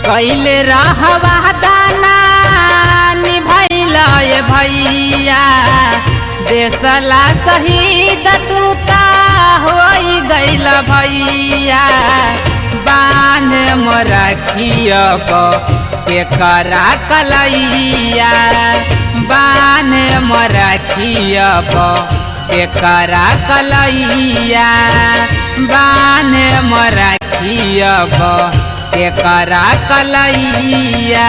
कैले रहवा दाना निभैल भैया देसला शहीद तूता हो गैल भैया बांध मोरा खियब के करा कलैया बांध मोरा खियब के करा कलैया बांध मोरा खियब के करा कलैया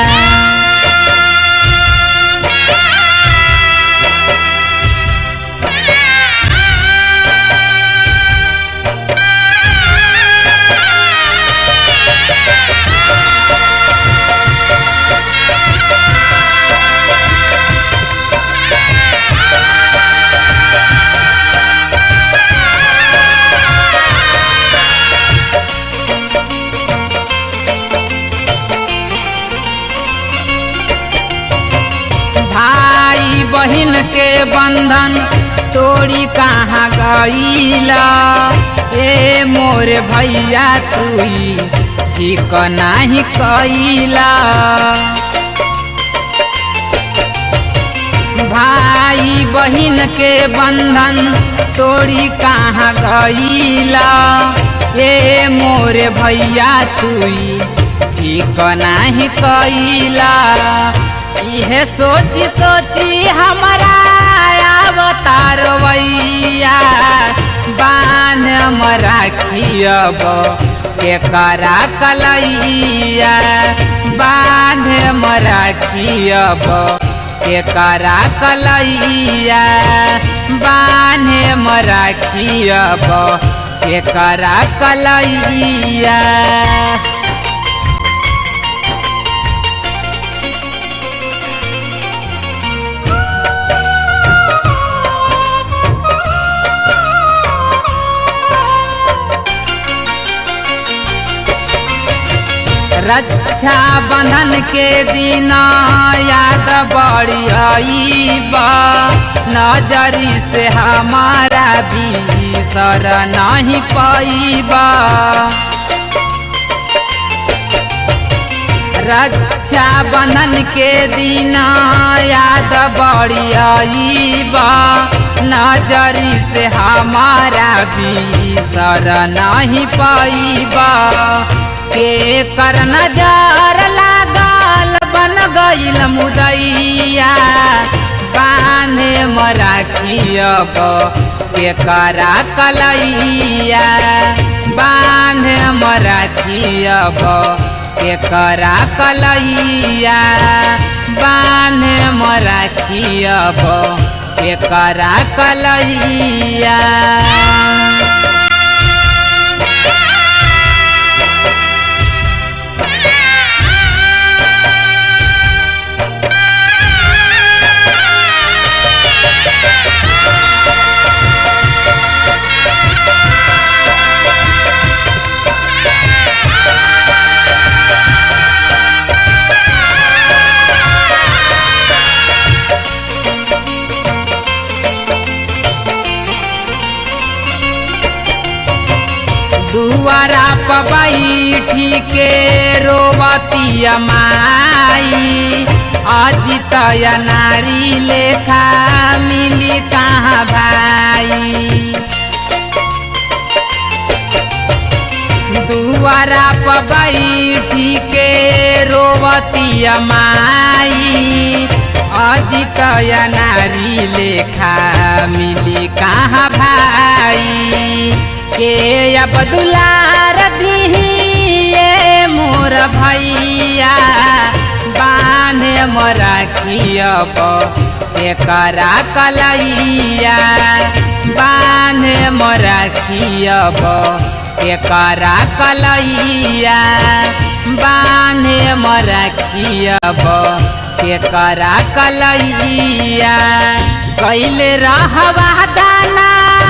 भाई बहन के बंधन तोड़ी कहाँ गईला ए मोर भैया तुई ठीक नाही कैला भाई बहन के बंधन तोड़ी कहाँ गईला ए मोर भैया तुई ठीक नाही कैला इहे सोची सोची हमारा अवतार वैया बान मरा खियब के करा कलैया बांध मरा खियब के करा कलैया बान्हे मरा खियब के करा कलैया रक्षा बंधन के दिन याद बड़ी आईबा नजरी से हमारा भी सर नहीं पाईबा रक्षा बंधन के दिन याद बड़ी आईबा नजरी से हमारा भी सर नहीं पाईबा के कर नजर लागल बन गईल मुदैया बांधे मरा खियब के करा कलैया बांधे मरा खियब के करा कलैया बांधे मरा खियब के करा कलैया दुआरा पबैठी के रोबतिया माई अजितय नारी लेखा मिली कहाँ भाई दुआरा पबैठी के रोबतिया माई अजितय नारी लेखा मिली कहाँ भाई के अब दुलार दिहिए मोर भैया बांधे मोरा खियब के करा कलैया बांधे मोरा खियब के करा कलैया बांधे मोरा खियब के करा कलैया कैले रहवा दाना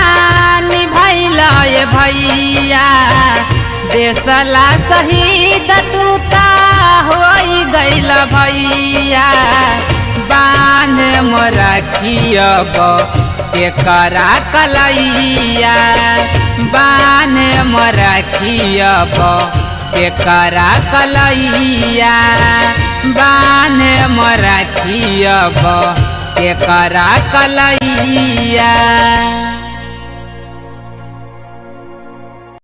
निभैल भैया देसला शहीद तूता हो गैल भैया बांध मोरा खियब के करा कलैया बांध मोरा खियब के करा कलैया बान्हे मराखी अब के करा कलैया